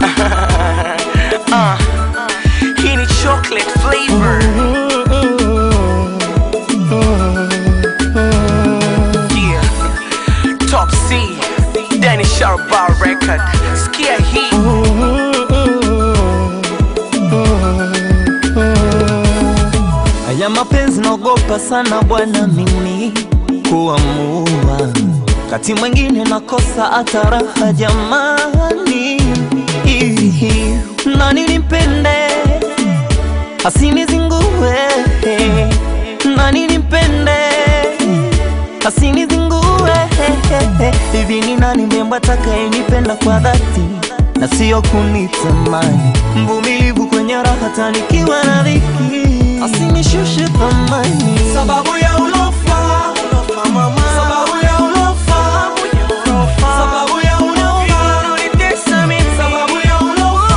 uh, hii ni chocolate flavor yeah. top c Danny Sharbar record skia hii Haya mapenzi naogopa sana bwana, mimi kuamua, kati mwingine nakosa hata raha jamani. Ihi, Nani nimpende asinizingue, nani nimpende asinizingue. Hivi ni nani mrembo atakayenipenda kwa dhati na sio kunitamani, mvumilivu kwenye raha tanikiwa na dhiki, asinishushe thamani sababu ya ulofa sababu ya ulofa sababu ya ulofa unanitesa mimi sababu ya ulofa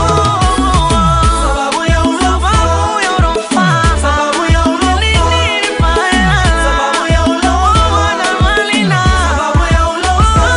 sababu ya ulofa sababu ya ulofa sababu ya ulofa sababu ya ulofa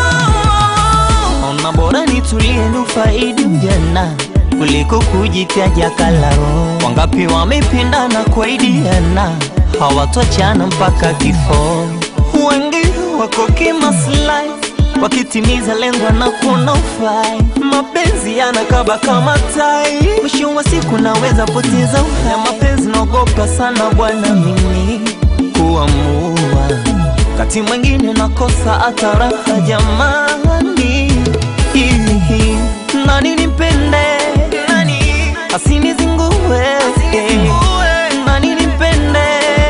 Ona bora nitulie nufaidi ujana kuliko kujitaja kalao. Wangapi wamependana kuaidiana hawatoachana mpaka kifo. Wengi wako kimaslahi wakitimiza lengo na kuona ufai. Mapenzi yanakaba kama tai, mwisho wa siku naweza poteza uhai. Mapenzi naogopa sana bwana mimi kuamua wakati mwingine nakosa hata raha jamani. Ihi, Nani nimpende asinizingue, nani nimpende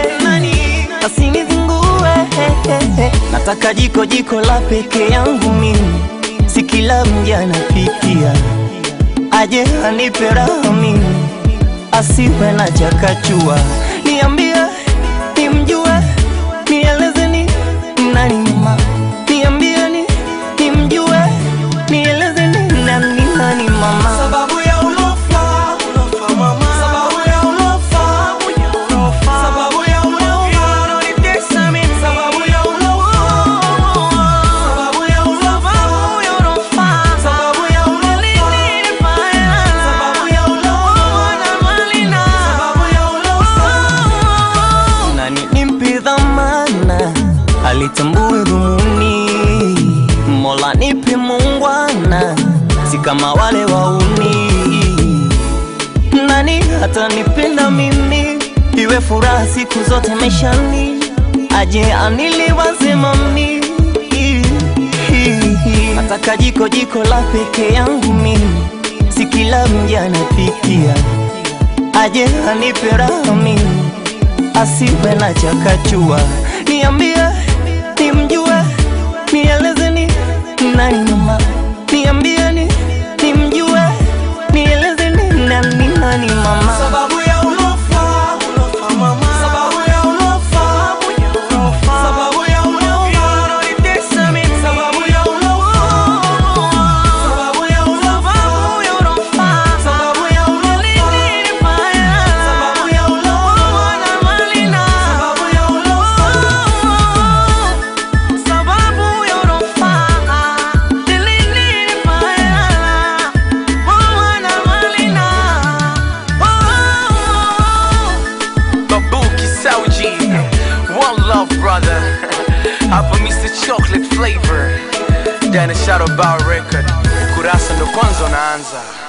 asinizingue. Nataka jiko jiko la peke yangu mimi, si kila mja anapikia, aje anipe raha mimi, asiwe na chakachua. Niambie nimjue, nielezeni nani mama, niambieni nimjue, nielezeni nani nani mama. sababu ya ulofa sababu ya ulofa sababu ya ulofa unanitesa mimi sababu ya ulofa sababu ya ulofa sababu ya ulofa sababu ya ulofa sababu ya ulofa nani nimpe dhamana alitambue dhumuni mola nipe mungwana si kama wale wauni nani hata nipenda mimi iwe furaha siku zote maishani aje aniliwaze mami nataka jiko jiko la peke yangu mimi si kila mja anapikia aje anipe raha mimi asiwe na chakachua. Niambie nimjue, nielezeni nani mama, niambieni nimjue, nielezeni nani nani mama. sababu ya ulofa sababu ya ulofa sababu ya ulofa unanitesa mimi sababu ya ulofa sababu ya ulofa sababu ya ulofa sababu ya ulofa sababu ya ulofa sababu ya ulofa Babuki Sauji One love brother Hapa Mr. Chocolate Flavor Dana Shadow Bar Record Kurasa ndo kwanza unaanza